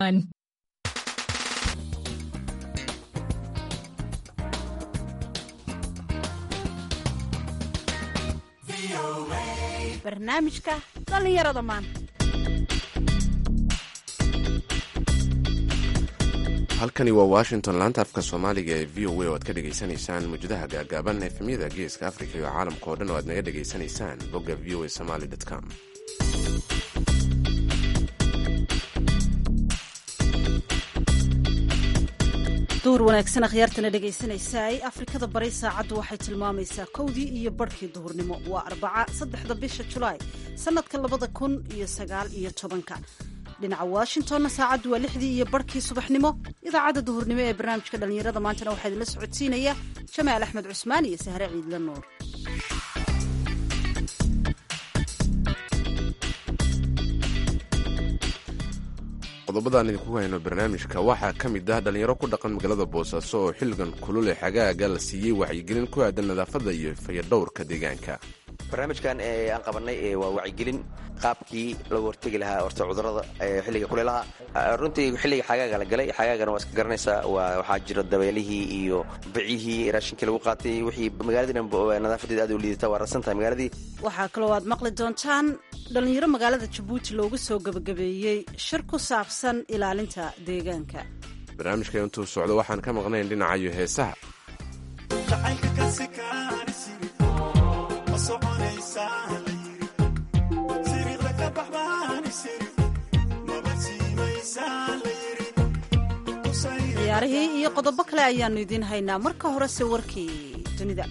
barnaamijka dhallinyarada maanta halkani waa washington laanta afka soomaaliga ee v o a oo aad ka dhegaysanaysaan muujadaha gaagaaban efemyada geeska afrika iyo caalamka oo dhan oo aad naga dhegaysanaysaan bogga v o a somaly com duur wanaagsan akhyaartana dhegaysanaysaay afrikada bari saacaddu waxay tilmaamaysaa kowdii iyo barhkii duhurnimo waa arbaca saddexda bisha julaay sannadka labada kun iyo sagaal iyo tobanka dhinaca washingtonna saacaddu waa lixdii iyo barhkii subaxnimo idaacadda duhurnimo ee barnaamijka dhallinyarada maantana waxaa idinla socodsiinaya jamaal axmed cusmaan iyo sahre ciidla nuur qodobadaan idinku hayno barnaamijka waxaa ka mid ah dhallinyaro ku dhaqan magaalada boosaaso oo xilligan kulule xagaaga la siiyey wacyigelin ku aadan nadaafadda iyo fayadhowrka deegaanka barnaamijkan aan qabanay waa wacyigelin qaabkii lagu hortegi lahaa horta cudurada xilliga kuleelaha runtii xilliga xagaaga la galay xagaagana waa iska garanaysaa waxaa jira dabeelihii iyo bicihii raashinkii lagu qaatay wixii magaaladiina nadaafadeeda aad u liidata waa rasan tahay magaaladii waxaa kaloo aad maqli doontaan dhallinyaro magaalada jabuuti loogu soo gebagabeeyey shir ku saabsan ilaalinta deegaanka barnaamijka intuu socdo waxaan ka maqnayn dhinacayo heesaha ciyaarihii iyo qodobo kale ayaannu idiin haynaa marka horese warkii dunida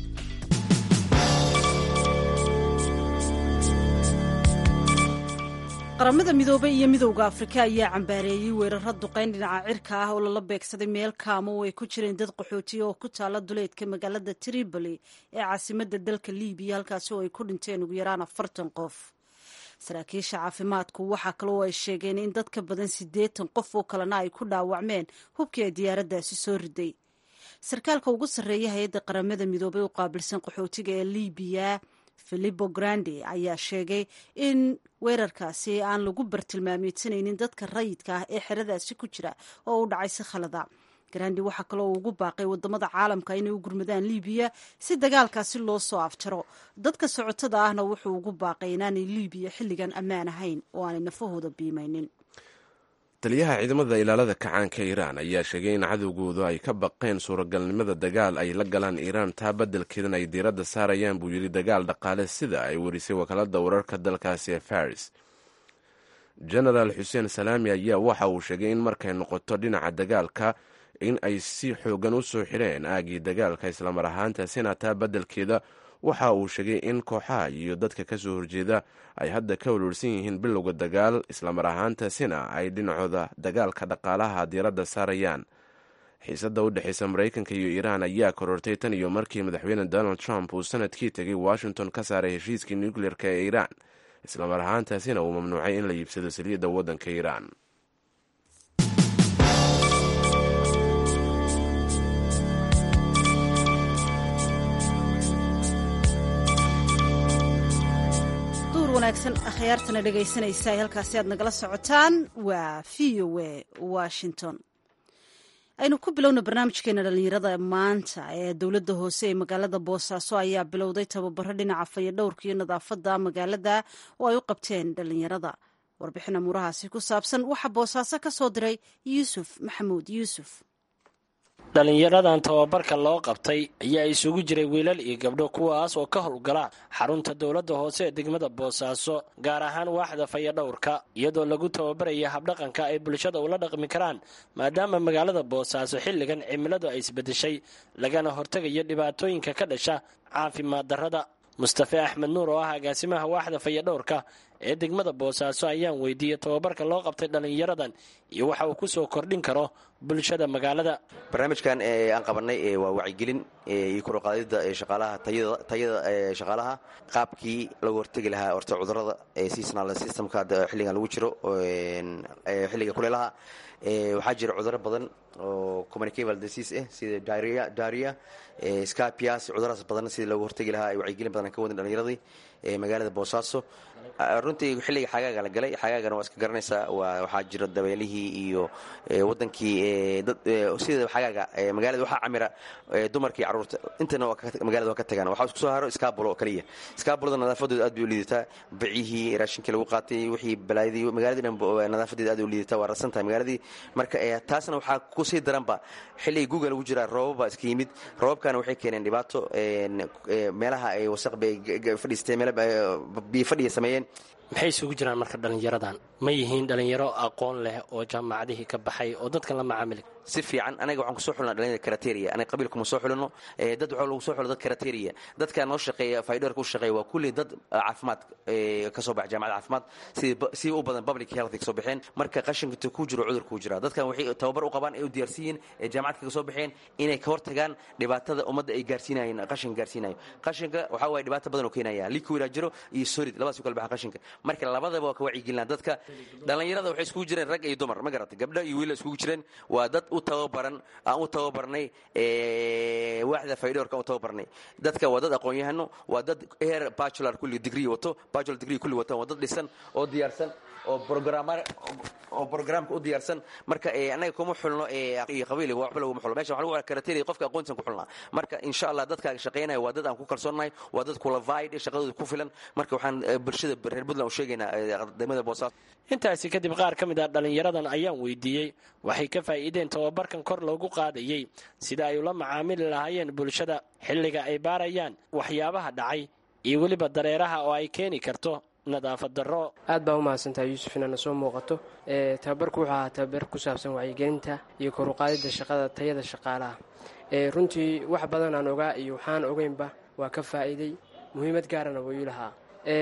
qaramada midoobey iyo midowda afrika ayaa cambaareeyey weeraro duqayn dhinaca cirka ah oo lala beegsaday meel kaamo oo ay ku jireen dad qaxootiya oo ku taala duleedka magaalada tripoli ee caasimadda dalka libiya halkaasi oo ay ku dhinteen ugu yaraan afartan qof saraakiisha caafimaadku waxaa kaloo ay sheegeen in dad ka badan siddeetan qof oo kalena ay ku dhaawacmeen hubkii ay diyaaraddaasi soo riday sarkaalka ugu sarreeya hay-adda qaramada midoobey u qaabilsan qaxootiga ee libiya filipo grande ayaa sheegay in weerarkaasi aan lagu bartilmaameysanaynin dadka rayidka ah ee xeradaasi ku jira oo u dhacay si khalada grandi waxaa kaloo ugu baaqay wadamada caalamka inay u gurmadaan libiya si dagaalkaasi loo soo afjaro dadka socotada ahna wuxuu ugu baaqay inaanay libiya xilligan ammaan ahayn oo aanay nafahooda biimaynin taliyaha ciidamada ilaalada kacaanka iiraan ayaa sheegay in cadowgoodu ay ka baqeen suuragalnimada dagaal ay la galaan iiraan taa beddelkeedan ay diiradda saarayaan buu yidhi dagaal dhaqaale sida ay warisay wakaalada wararka dalkaasi ee faris genaraal xuseen salaami ayaa waxa uu sheegay in markay noqoto dhinaca dagaalka in ay si xoogan u soo xireen aagii dagaalka islamar ahaantaasina taa beddelkeeda waxa uu sheegay in kooxaha iyo dadka ka soo horjeeda ay hadda ka walwalsan yihiin bilowga dagaal islamar ahaantaasina ay dhinacooda dagaalka dhaqaalaha diiradda saarayaan xiisadda u dhexaysa maraykanka iyo iiraan ayaa korortay tan iyo markii madaxweyne donald trump uu sanadkii tegay washington ka saaray heshiiskii nucleer-ka ee iiraan islamar ahaantaasina uu mamnuucay in la iibsado saliyadda waddanka iiraan wanaagsan akhyaartana dhegaysanaysa halkaasi aad nagala socotaan waa v o a washington aynu ku bilowna barnaamijkeena dhallinyarada maanta ee dowladda hoose ee magaalada boosaaso ayaa bilowday tababaro dhinaca fayadhowrka iyo nadaafadda magaalada oo ay u qabteen dhallinyarada warbixin amuurahaasi ku saabsan waxaa boosaaso ka soo diray yuusuf maxamuud yuusuf dhallinyaradan tababarka loo qabtay ayaa isugu jiray wiilal iyo gabdho kuwaas oo ka howlgala xarunta dowladda hoose ee degmada boosaaso gaar ahaan waaxda fayadhowrka iyadoo lagu tababaraya habdhaqanka ay bulshada ula dhaqmi karaan maadaama magaalada boosaaso xilligan cimiladu ay isbedeshay lagana hortegayo dhibaatooyinka ka dhasha caafimaad darrada mustafe axmed nuur oo ah agaasimaha waaxda fayadhowrka ee degmada boosaaso ayaan weydiiyey tababarka loo qabtay dhallinyaradan iyo waxa uu ku soo kordhin karo bulshada magaalada barnaamijkan aan qabanay waa wacyigelin iyo kuruqaadida shaqaalaha tayada shaqaalaha qaabkii lagu hortegi lahaa horta cudurada seasonal systemka xilligan lagu jiro xilliga kuleelaha waxaa jira cuduro badan oo communicable disease ah sida daria scapias cuduradaas badan sidii loogu hortegi lahaa ay wacyigelin badan ka wadin dhallinyaradii magaalada boosaaso runtii xilliga xagaaga la galay xagaagana waa iska garanaysaa waxaa jira dabeelihii iyo wadankii sida xagaaga magaalada waxaa camira dumarkii caruurta intana magaalada waa ka tagaan waxaa isku soo haro iskaabulo oo kaliya iskaabulada nadaafaddooda aad bay u liidataa bicihii raashinkii lagu qaatay wixii balaayadii magaaladii dhan nadaafadeeda aad u liidataa waa rasan tahay magaaladii marka taasna waxaa kusii daranba xilliga guga lagu jiraa roobaba iska yimid roobabkana waxay keeneen dhibaato meelaha ay wasaq bay fadhiistay meel biyo fadhiya sameeyeen maxay isugu jiraan marka dhallinyaradan ma yihiin dhallinyaro aqoon leh oo jaamacadihii ka baxay oo dadkan la macaamili si fiican anaga waxaan kusoo xulnaa dhalinyada karateria anaga qabiilkuma soo xulino dad waxaa lagu soo xulo dad karateria dadka noo shaqeeya faydoorka u shaqeeya waa kulli dad caafimaad ka soo baxa jaamacad caafimaad si u badan public health ka soo baxeen marka qashinka ku jiro cudur ku jira dadkan waxay tababar u qabaan ay u diyaarsan yihiin ee jaamacadka ka soo baxeen inay ka hortagaan dhibaatada ummadda ay gaarsiinayeen qashinka gaarsiinayo qashinka waxaa waaye dhibaato badan oo keenaya liquida jiro iyo solid labadaas u kala baxa qashinka marka labadaba waa ka wacyigelinaa dadka dhallinyarada waxay iskugu jireen rag iyo dumar ma garatay gabdho iyo wiila iskugu jireen waa dad u tababaran aan u tababarnay waaxda faydoorka aan u tababarnay dadka waa dad aqoon-yahano waa dad heer bachelor kulli degree wato bachelor degree kulli wataan waa dad dhisan oo diyaarsan oo programar oo programka u diyaarsan marka annaga kuma xulno iyo qabiil waxba laguma xulo mesha waxa lagu karateeriya qofka aqoontisan ku xulnaa marka insha allah dadkaaga shaqaynaya waa dad aan ku kalsoonnahay waa dad qualified shaqadooda ku filan marka waxaan bulshada reer puntland u sheegaynaa ardamada boosaaso intaasi kadib qaar ka mid ah dhallinyaradan ayaan weydiiyey waxay ka faa'iideen tababarkan kor loogu qaadayey sida ay ula macaamili lahaayeen bulshada xilliga ay baarayaan waxyaabaha dhacay iyo weliba dareeraha oo ay keeni karto nadaafad darro aad baa u mahadsantahay yuusuf inaana soo muuqato tababarku wuxuu ahaa tababar ku saabsan wacyigelinta iyo koruqaadidda shaqada tayada shaqaalaha runtii wax badan aan ogaa iyo waxaan ogeynba waa ka faa'iiday muhiimad gaarana wuu ii lahaa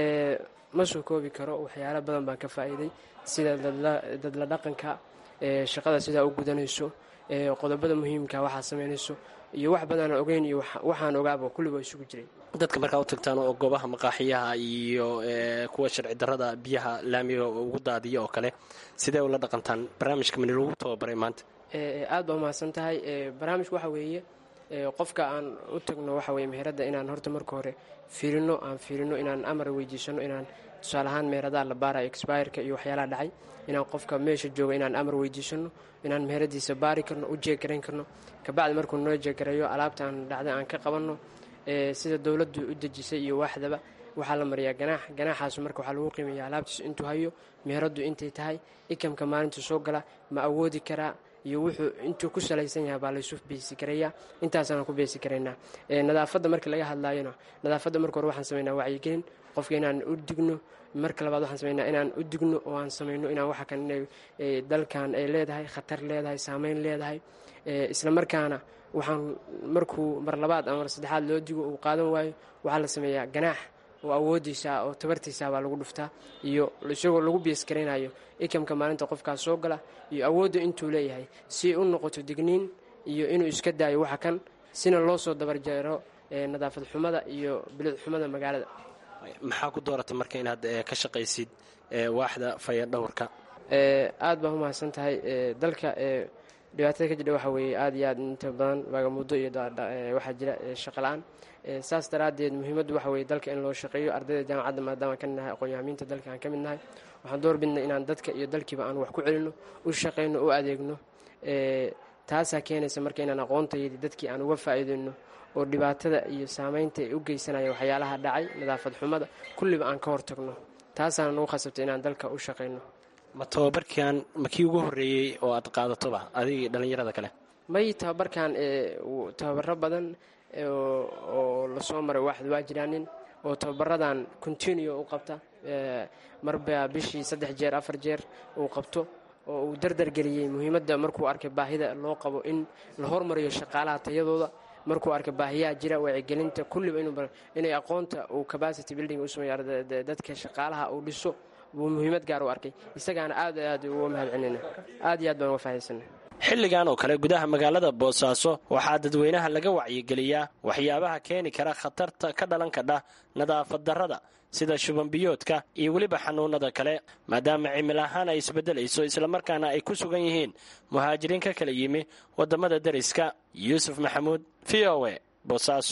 ma soo koobi karo waxyaalo badan baan ka faa'iiday sida dadla dhaqanka shaqada sidaa u gudanayso qodobada muhiimka waxaa samaynayso iyo wax badaan ogeyn iyo waxaan ogaaba kulliba isugu jiray dadka markaa u tagtaan oo goobaha maqaaxiyaha iyo kuwa sharci darrada biyaha laamiga ugu daadiya oo kale sidee ula dhaqantaan barnaamijka mani lagu tababaray maanta aad baa umahadsan tahay barnaamijku waxa weeye qofka aan u tagno waxa weye meheradda inaan horta marka hore fiirino aan fiirino inaan amar weydiisano inaan tusaale ahaan meheradaha la baarayo expireka iyo waxyaalaha dhacay inaan qofka meesha jooga inaan amar weydiisano inaan meheradiisa baari karno u jeegarayn karno kabacdi markuu noo jeegarayo alaabta aan dhacday aan ka qabanno sida dowladdu u dejisay iyo waaxdaba waxaa la mariyaa ganaax ganaaxaas marka waxaa lagu qiimeeya alaabtiis intuu hayo meheraddu intay tahay ikamka maalinta soo gala ma awoodi karaa iyo wuxuu intuu ku salaysan yahay baa laysu beesi karayaa intaasaan ku beesi karaynaa nadaafadda marka laga hadlaayona nadaafadda marka hore waxaan samaynaa wacyigelin qofka inaan u digno marka labaad waxaan samaynaa inaan u digno oo aan samayno inaan waxa kan inay dalkan ay leedahay khatar leedahay saameyn leedahay isla markaana waxaan markuu mar labaad ama mar saddexaad loo digo uu qaadan waayo waxaa la sameeyaa ganaax oo awoodiisa oo tabartiisa baa lagu dhuftaa iyo isagoo lagu beeskaraynayo ikamka maalinta qofkaas soo gala iyo awoodda intuu leeyahay si u noqoto digniin iyo inuu iska daayo waxa kan sina loo soo dabarjeero nadaafad xumada iyo bilid xumada magaalada maxaa ku dooratay marka inaad ka shaqaysid waaxda fayadhowrka aad baa umahadsan tahay dalka dhibaatada ka jidha waxa weeye aad iyo aad inta badan baagamudo iyo waxaa jira shaqo la-aan saas daraaddeed muhiimaddu waxa weye dalka in loo shaqeeyo ardayda jaamacadda maadaama ka midnahay aqoon-yahamiinta dalka aan ka mid nahay waxaan door bidnay inaan dadka iyo dalkiiba aan wax ku celino u shaqayno u adeegno taasaa keenaysa marka inaan aqoontayadii dadkii aan uga faa'iideyno oo dhibaatada iyo saameynta ay u geysanaya waxyaalaha dhacay nadaafad xumada kulliba aan ka hortagno taasaana nagu khasabtay inaan dalka u shaqayno ma tababarkan ma kii ugu horreeyey oo aad qaadatoba adigii dhallinyarada kale may tababarkan tababaro badan oo lasoo maray waaxda waa jiraanin oo tababaradan continue u qabta marba bishii saddex jeer afar jeer uu qabto oo uu dardargeliyey muhiimadda markuu arkay baahida loo qabo in la hormariyo shaqaalaha tayadooda markuu arkay baahiyaha jira wacyigelinta kulliba inay aqoonta uu capacity building u sameeyo dadka shaqaalaha uu dhiso buu muhiimad gaar u arkay isagaana aad aad uga mahad celinayna aad iyo aad baan uga fahaysana xilligan oo kale gudaha magaalada boosaaso waxaa dadweynaha laga wacyigeliyaa waxyaabaha keeni kara khatarta ka dhalan kadha nadaafad darrada sida shubanbiyoodka iyo weliba xanuunada kale maadaama cimil ahaan ay isbeddelayso islamarkaana ay ku sugan yihiin muhaajiriin ka kala yimi waddamada deriska yuusuf maxamuud v o e boosaaso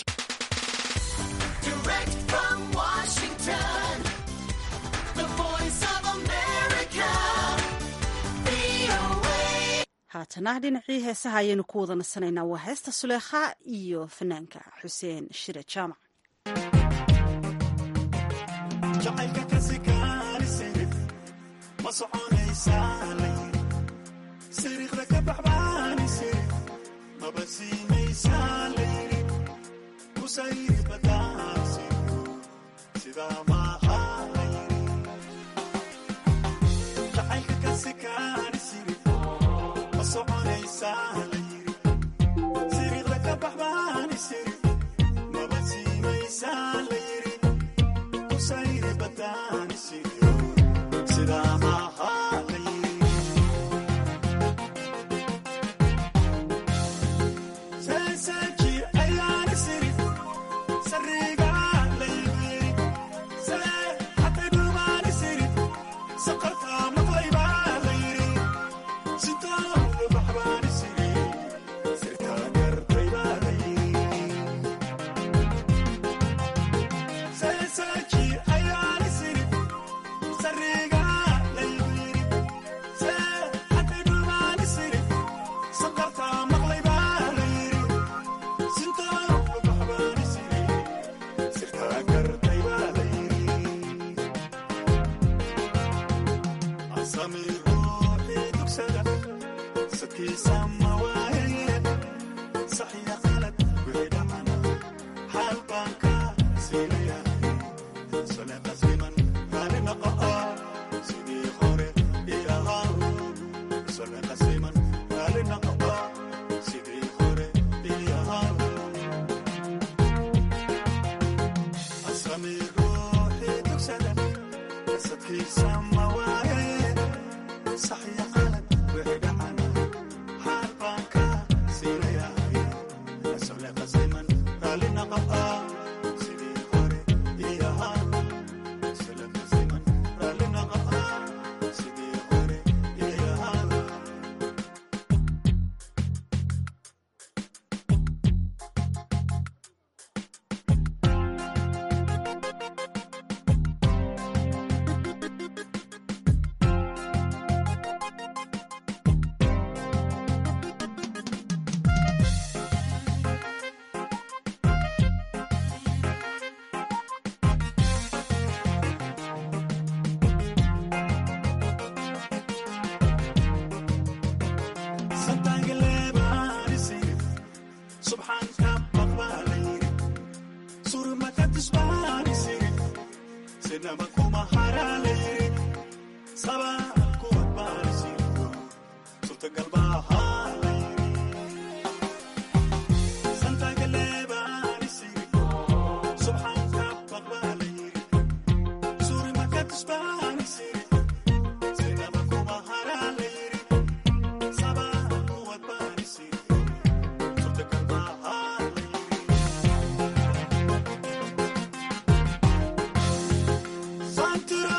haatana dhinacii heesaha ayaynu ku wada nasanaynaa waa heesta suleekha iyo fanaanka xuseen shire jaamac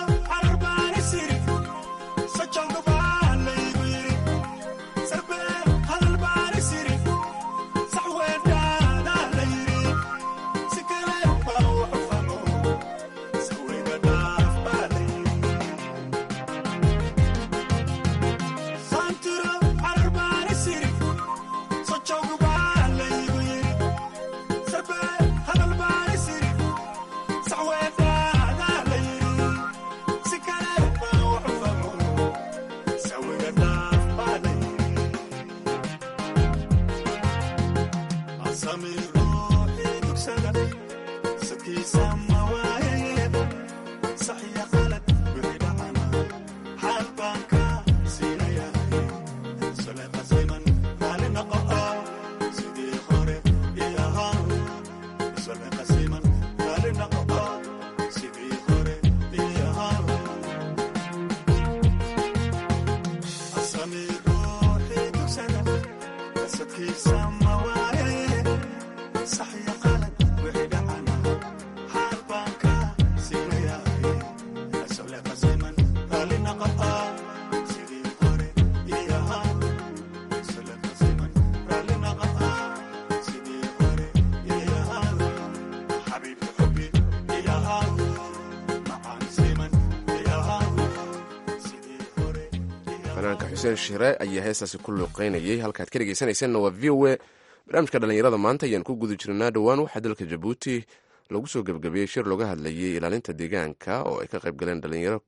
Santura, Arbani City, fanaanka xuseen shire ayaa heestaasi ku luuqeynayay halkaad ka dhegeysanaysanna waa v o a barnaamijka dhallinyarada maanta ayaan ku guda jirnaa dhowaan waxaa dalka jabuuti lagu soo gebgabeeyey shir looga hadlayay ilaalinta deegaanka oo ay ka qayb galeen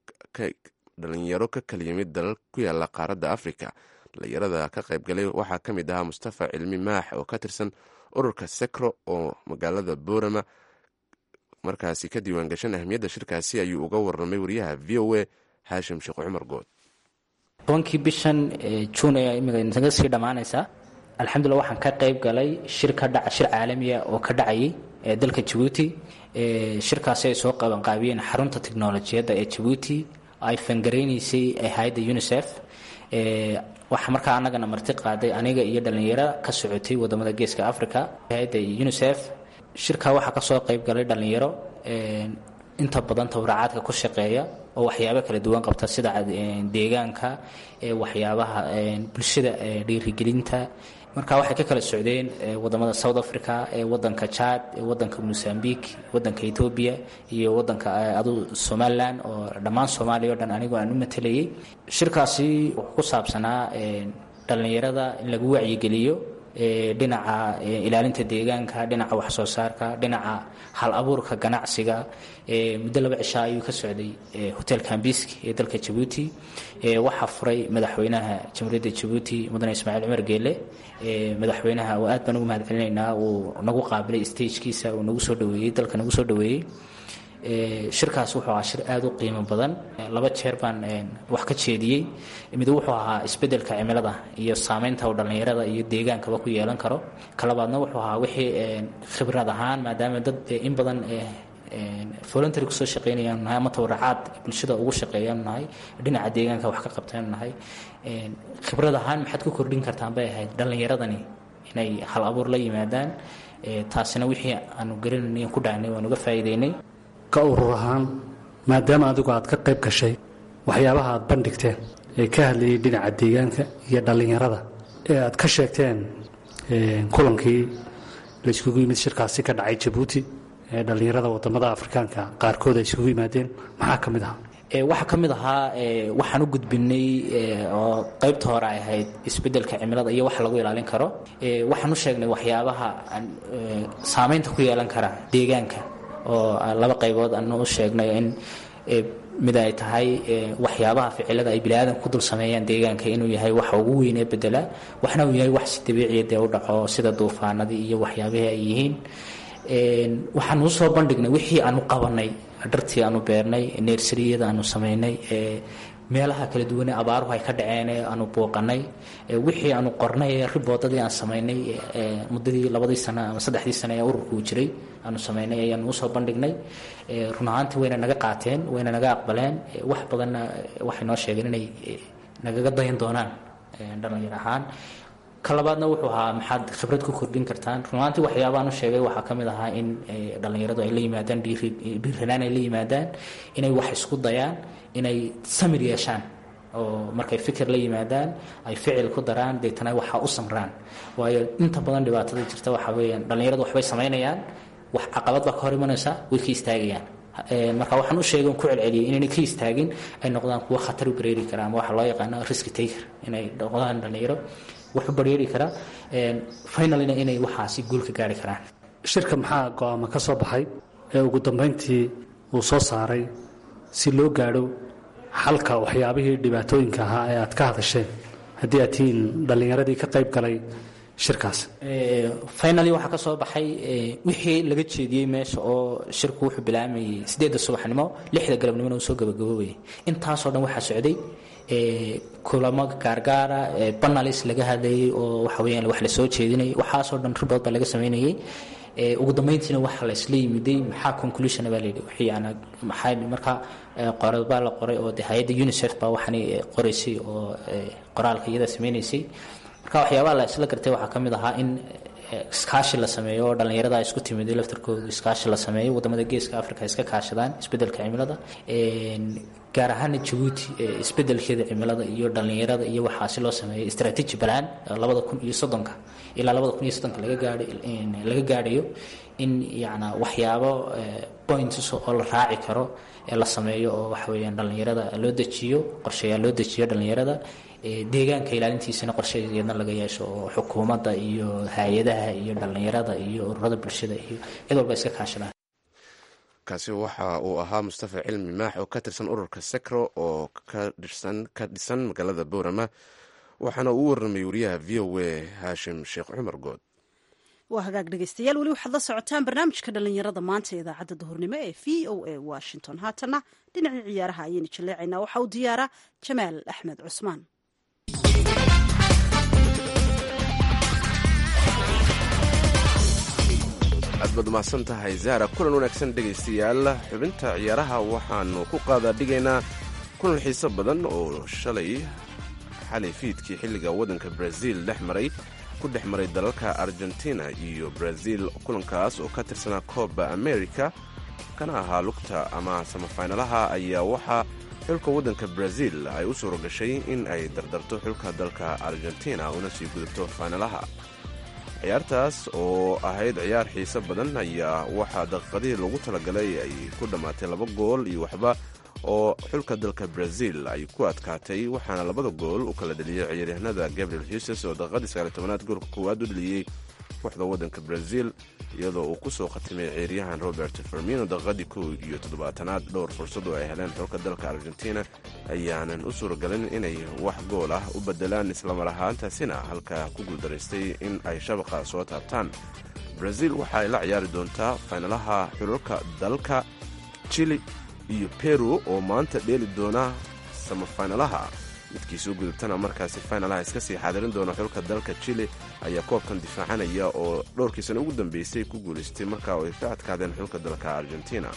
dhalinyaro ka kala yimid dalal ku yaala qaaradda afrika dhalinyarada ka qayb galay waxaa ka mid ahaa mustafa cilmi maax oo ka tirsan ururka sekro oo magaalada boorama markaasi ka diiwaan gashan ahmiyadda shirkaasi ayuu uga warramay wariyaha v o a haashim sheekh cumar good tobankii bishan juun ayaa imika naga sii dhammaanaysaa alxamdulillah waxaan ka qayb galay shir ka dhaca shir caalamiya oo ka dhacayay ee dalka jabuuti shirkaasi ay soo qabanqaabiyeen xarunta tiknolojiyadda ee jabuuti ay fangaraynaysay hay-adda unisef waxaa markaa anagana marti qaaday aniga iyo dhallinyaro ka socotay wadamada geeska africa hay-adda unisef shirkaa waxaa kasoo qayb galay dhallinyaro inta badan tawracaadka ku shaqeeya oo waxyaabo kala duwan qabta sida deegaanka waxyaabaha bulshada dhiirigelinta marka waxay ka kala socdeen wadamada south africa wadanka jad wadanka mozambique wadanka ethoobia iyo wadanka adu somalilan oo dhammaan soomaaliya o dhan anigu aan u matelayay shirkaasi wuxuu ku saabsanaa dhallinyarada in lagu wacyigeliyo dhinaca ilaalinta deegaanka dhinaca waxsoo saarka dhinaca hal abuurka ganacsiga muddo laba cishaa ayuu ka socday hotel kambiski ee dalka jabuuti waxaa furay madaxweynaha jamhuuriyadda jabuuti mudane ismaaciil cumar geele madaxweynaha oo aad baan ugu mahad celinaynaa uu nagu qaabilay stagekiisa uu nagu soo dhaweeyey dalka nagu soo dhaweeyey shirkaas wuxuu ahaa shir aada u qiimo badan laba jeer baan wax ka jeediyey mid wuxuu ahaa isbedelka cimilada iyo saameynta uu dhallinyarada iyo deegaankaba ku yeelan karo kalabaadna wuxuu ahaa wixii khibrad ahaan maadaama dad in badan voluntary kusoo shaqeynayaanu nahay ama tawracaad bulshada ugu shaqeeyaanu nahay dhinaca deegaanka wax ka qabtaanu nahay khibrad ahaan maxaad ku kordhin kartaan bay ahayd dhallinyaradani inay hal abuur la yimaadaan taasina wixii aanu garanayna ku dhahnay waan uga faa'iideynay ka urur ahaan maadaama adigu aad ka qayb gashay waxyaabaha aad bandhigteen ee ka hadlayay dhinaca deegaanka iyo dhallinyarada ee aad ka sheegteen kulankii la iskugu yimid shirkaasi ka dhacay jabuuti ee dhallinyarada wadamada afrikaanka qaarkood ay isugu yimaadeen maxaa ka mid ahaa waxaa ka mid ahaa waxaan u gudbinay oo qaybta hore ay ahayd isbedelka cimilada iyo wax lagu ilaalin karo waxaan u sheegnay waxyaabaha saameynta ku yeelan kara deegaanka oo laba qaybood aanu u sheegnay in mid ay tahay waxyaabaha ficilada ay biniaadan ku dul sameeyaan deegaanka inuu yahay waxa ugu weynee bedela waxna uu yahay wax si dabiiciya dee u dhaco sida duufaanadii iyo waxyaabihii ay yihiin waxaan uu soo bandhignay wixii aanu qabanay dhartii aanu beernay neersariyada aanu samaynay meelaha kala duwane abaaruhu ay ka dhaceen ee aanu booqanay wixii aanu qornay ee riboodadii aan samaynay muddadii labadii sano ama saddexdii sano ee ururkuu jiray aanu samaynay ayaanu usoo bandhignay run ahaantii wayna naga qaateen wayna naga aqbaleen wax badanna waxay noo sheegeen inay nagaga dayan doonaan dhalinyar ahaan ka labaadna wuxuu ahaa maxaad khibrad ku kordhin kartaan runaantii waxyaabaan u sheegay waxaa ka mid ahaa in dhallinyaradu ay la yimaadaan dhiirranaan ay la yimaadaan inay wax isku dayaan inay samir yeeshaan oo markay fikir la yimaadaan ay ficil ku daraan deetana waxaa u samraan waayo inta badan dhibaatada jirta waxaa weeyaan dhallinyaradu waxbay samaynayaan wax caqabad baa ka hor imanaysa way ka istaagayaan marka waxaan u sheegay ku celceliyay inaynay ka istaagin ay noqdaan kuwo khatar u bareeri kara ama waxa loo yaqaano risk taker inay noqdaan dhallinyaro wax u bareeri kara finalina inay waxaasi guul ka gaari karaan shirka maxaa go-aama ka soo baxay ee ugu dambayntii uu soo saaray si loo gaadho xalka waxyaabihii dhibaatooyinka ahaa ee aad ka hadasheen haddii aad tihiin dhallinyaradii ka qayb galay shirkaas finally waxaa ka soo baxay wixii laga jeediyey meesha oo shirku wuxuu bilaamayay sideedda subaxnimo lixda galabnimona uu soo gabagaboobayay intaasoo dhan waxaa socday kulamo gaargaara banalis laga hadlayay oo waxa weyaan wax la soo jeedinayay waxaasoo dhan ribood baa laga samaynayay ugu dambeyntiina waxa la isla yimiday maxaa conclusion baa layidhi wixii ana maxaa marka qorad baa la qoray oo de hay-adda unicef baa waxani qoraysay oo qoraalka iyada sameynaysay marka waxyaabaha la isla gartay waxaa ka mid ahaa in iskaashi la sameeyo oo dhallinyarada isku timid laftarkooda iskaashi la sameeyo wadamada geeska africa iska kaashadaan isbedelka cimilada gaar ahaana jabuuti isbedelkeeda cimilada iyo dhallinyarada iyo waxaasi loo sameeyo strategy balaan labada kun iyo soddonka ilaa labada kun iyo soddonka laga gaadh laga gaadhayo in yana waxyaabo points oo la raaci karo ee la sameeyo oo waxa weeyaan dhallinyarada loo dejiyo qorshayaal loo dejiyo dhallinyarada deegaanka ilaalintiisana qorshayeedna laga yeesho oo xukuumadda iyo hay-adaha iyo dhallinyarada iyo ururada bulshada iyo cid walba iska kaashadaan kaasi waxa uu ahaa mustafa cilmi maax oo ka tirsan ururka sekro oo ka dhisan magaalada boorama waxaana uu warramay wariyaha v o a haashim sheekh cumar good waa hagaag dhegeystayaal weli waxaad la socotaan barnaamijka dhallinyarada maanta ee idaacadda duhurnimo ee v o a washington haatana dhinacii ciyaaraha ayaynu jaleecaynaa waxaa uu diyaaraa jamaal axmed cusmaan aad baad umahadsan tahay zahra kulan wanaagsan dhegaystayaal xubinta ciyaaraha waxaanu ku qaadaa dhigaynaa kulan xiiso badan oo shalay xalay fiidkii xilliga waddanka brazil dhex maray ku dhex maray dalalka argentina iyo brazil kulankaas oo ka tirsanaa kooba america kana ahaa lugta ama samafaynalaha ayaa waxaa xulka waddanka brazil ay u suuro gashay in ay dardarto xulka dalka argentina una sii gudubto faynalaha ciyaartaas oo ahayd ciyaar xiiso badan ayaa waxaa daqiiqadihii loogu talagalay ay ku dhammaatay laba gool iyo waxba oo xulka dalka brazil ay ku adkaatay waxaana labada gool u kala dheliyey ciyaaryahanada gabriel huses oo daqiiqadii sagaaliy tobanaad goolka koowaad u dheliyey kooxda waddanka brazil iyadoo uu ku soo khatimay ciyaaryahan robert fermino daqiiqadii kow iyo toddobaatanaad dhowr fursad oo ay heleen xulka dalka argentina ayaanan u suuragalin inay wax gool ah u bedelaan islamar ahaantaasina halkaa ku guuldaraystay in ay shabaqa soo taabtaan brazil waxa ay la ciyaari doontaa faynalaha xulalka dalka chili iyo peru oo maanta dheeli doona samafaynalaha midkii soo gudubtana markaasi faynalaha iska sii xaadirin doona xulka dalka chile ayaa koobkan difaacanaya oo dhowrkii sana ugu dambeysay ku guulaystay markaa oo ay ka adkaadeen xulka dalka argentina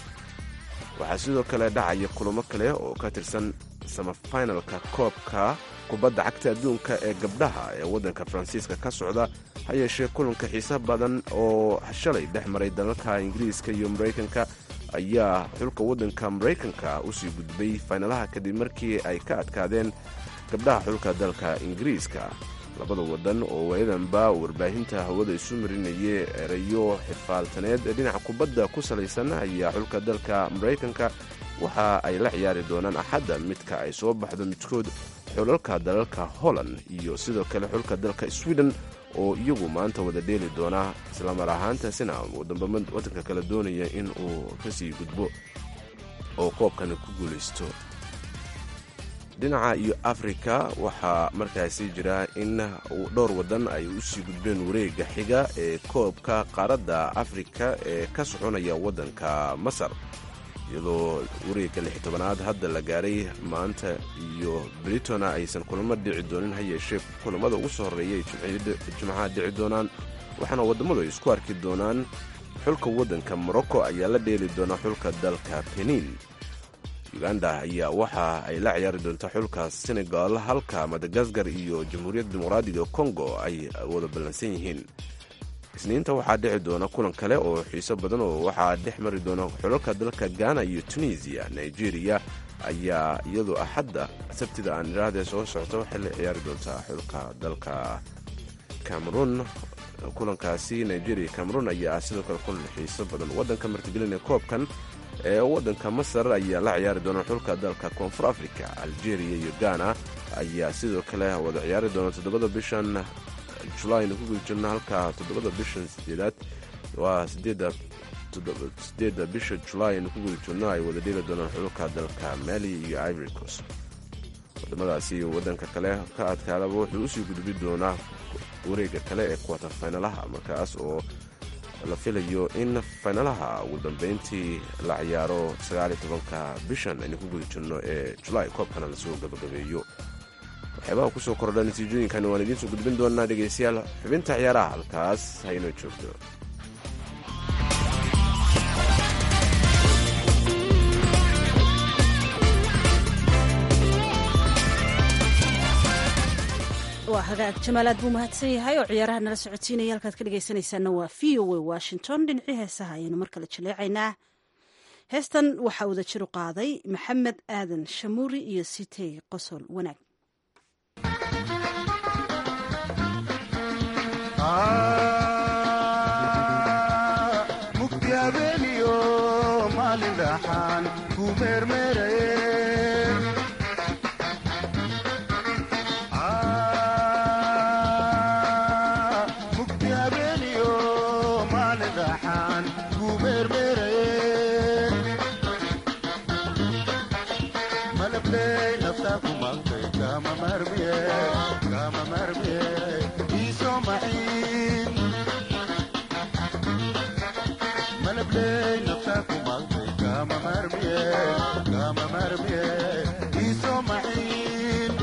waxaa sidoo kale dhacaya kulamo kale oo ka tirsan samafinalka koobka kubadda cagta adduunka ee gabdhaha ee waddanka faransiiska ka socda ha yeeshee kulanka xiise badan oo shalay dhex maray dalalka ingiriiska iyo maraykanka ayaa xulka waddanka maraykanka usii gudbay faynalaha kadib markii ay ka adkaadeen gabdhaha xulka dalka ingiriiska labada waddan oo waayadanba warbaahinta hawada isu marinayay erayo xifaaltaneed ee dhinaca kubadda ku salaysan ayaa xulka dalka maraykanka waxa ay la ciyaari doonaan axadda midka ay soo baxdo midkood xulalka dalalka holland iyo sidoo kale xulka dalka sweden oo iyagu maanta wada dheeli doona islamar ahaantaasina waddanka kale doonaya in uu kasii gudbo oo koobkani ku guulaysto dhinaca iyo afrika waxaa markaasi jira in dhowr waddan ay usii gudbeen wareega xiga ee koobka qaaradda afrika ee ka soconaya waddanka masar iyadoo wareegga lix tobanaad hadda la gaaray maanta iyo britona aysan kulamo dhici doonin ha yeeshee kulamada ugu soo horreeya ay jimcaha dhici doonaan waxaana wadammadu ay isku arki doonaan xulka waddanka morocco ayaa la dheeli doona xulka dalka benin uganda ayaa waxa ay la ciyaari doontaa xulka senegal halka madagaskar iyo jamhuuriyadda dimuqraadiga congo ay wada ballansan yihiin isniinta waxaa dhici doona kulan kale oo xiiso badan oo waxaa dhex mari doona xulalka dalka ghana iyo tunisiya nigeria ayaa iyadoo axadda sabtida aan idhaahdee soo socto waxay la ciyaari doontaa xulka dalka cameroon kulankaasi nigeria cameroon ayaa ah sidoo kale kulan xiiso badan waddanka martigelinaya koobkan ee waddanka masar ayaa la ciyaari doona xulka dalka koonfur africa algeria iyo ghana ayaa sidoo kale wada ciyaari doona toddobada bishan julayna ku guda jirna halka toddobada bishan sideedaad waa sideedda bisha julaay aynu ku guda jirno ay wada dheeli doonaan xulka dalka mali iyo ivory coast wadamadaasi waddanka kale ka adkaadaba wuxuu usii gudbi doonaa wareegga kale ee kuwata faynalaha markaas oo la filayo in faynalaha ugu dambeyntii la ciyaaro sagaaliyo tobanka bishan aynu ku guda jirno ee julaay koobkana lasoo gabagabeeyo waxyaabaha kusoo kordha natiijooyinkan waan idiin soo gudbin doonaa dhegaystayaal xubinta ciyaaraha halkaas haynoo joogto waa hagaag jamaalaad buu mahadsan yahay oo ciyaaraha nala socodsiinaya halkaad ka dhegaysanaysaana waa v o a washington dhinacii heesaha ayaynu mar kale jaleecaynaa heestan waxaa wada jiru qaaday maxamed aadan shamuuri iyo sitey qosol wanaag mugdi habeeniyo maalin dhaxaan ku meermeeraye mugdi habeeniyo maalin dhaxaan ku meermeeraye malabley naftaa ku maqtay kama marmiye kama marmiye iisoo maxiin malabley naftaa ku maqtay kama marmiye kama marmiye iisoo maxiin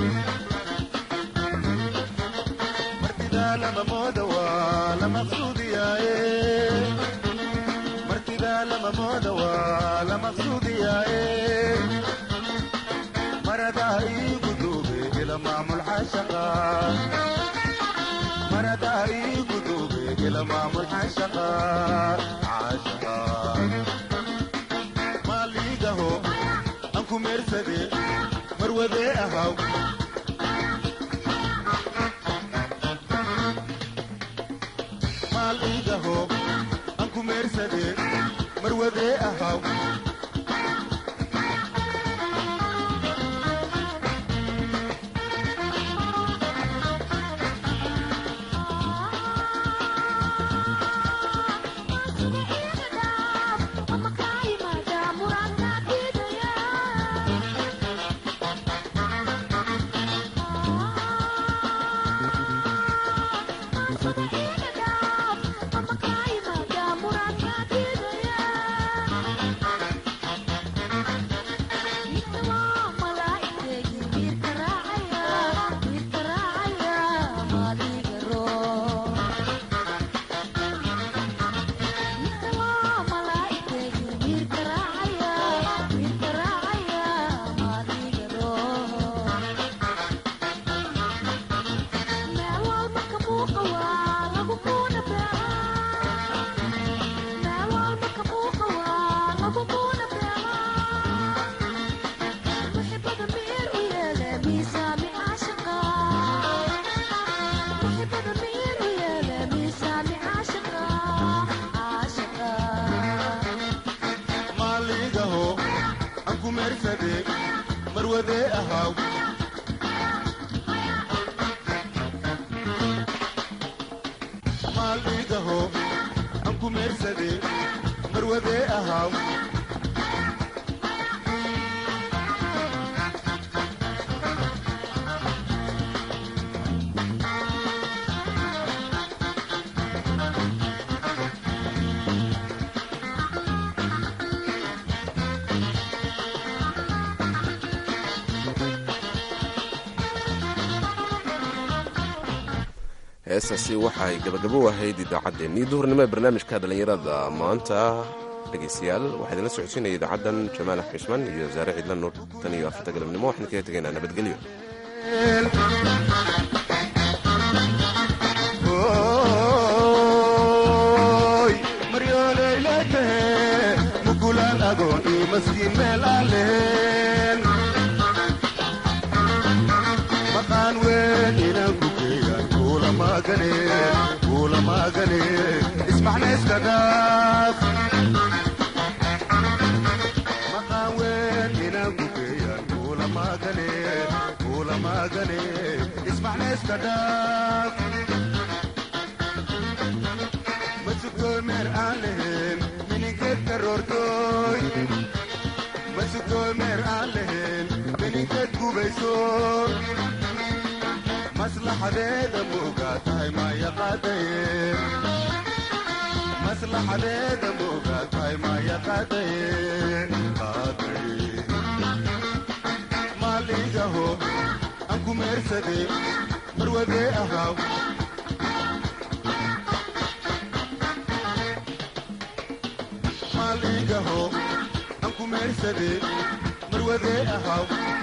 martidaa lama mooda waa la maqsuudiyaaye martidaa lama mooda waa la maqsuudiyaaye maradaa iigu duube ila maamul xashaqa maradaa iigu duube ila maamul xashaqa xashaqa maaliigaho aan ku meersade marwadee ahaw maaliigaho aan ku meersade marwadee ahaw maaliigaho aan ku meersade marwadee ahaw maaliigaho aan ku meersade marwadee ahaw heestaasi waxay gabagabo u ahayd idaacaddeenii duhurnimo ee barnaamijka dhallinyarada maanta dhegaystayaal waxaa idinla socodsiinaya idaacaddan jamaal axmed cismaan iyo wasaare ciidla nuur tan iyo afarta galabnimo waxaan kaga tegaynaa nabadgelyo Oy, maryooleyleetahe mukulaan agoon iyo maskiin meel aan lehen maqaan weyn inaan ku geeyaan kuula maagane kuula maagane ismaxnayska dhaaf maqaan weyn inaan ku geeyaan kuula maagane kuula maagane ismaxnayska dhaaf masugooy meer aan lehen mininkeed karoortooy masugooy meer aan lehen mininkeed gubayso maslaxadeeda moogaa tahay maa yaqaadaye maslaxadeeda moogaa tahay maa yaqaadaye qaadaye maaliigaho aan ku meersade marwadee ahaw maaliigaho aan ku meersade marwadee ahaw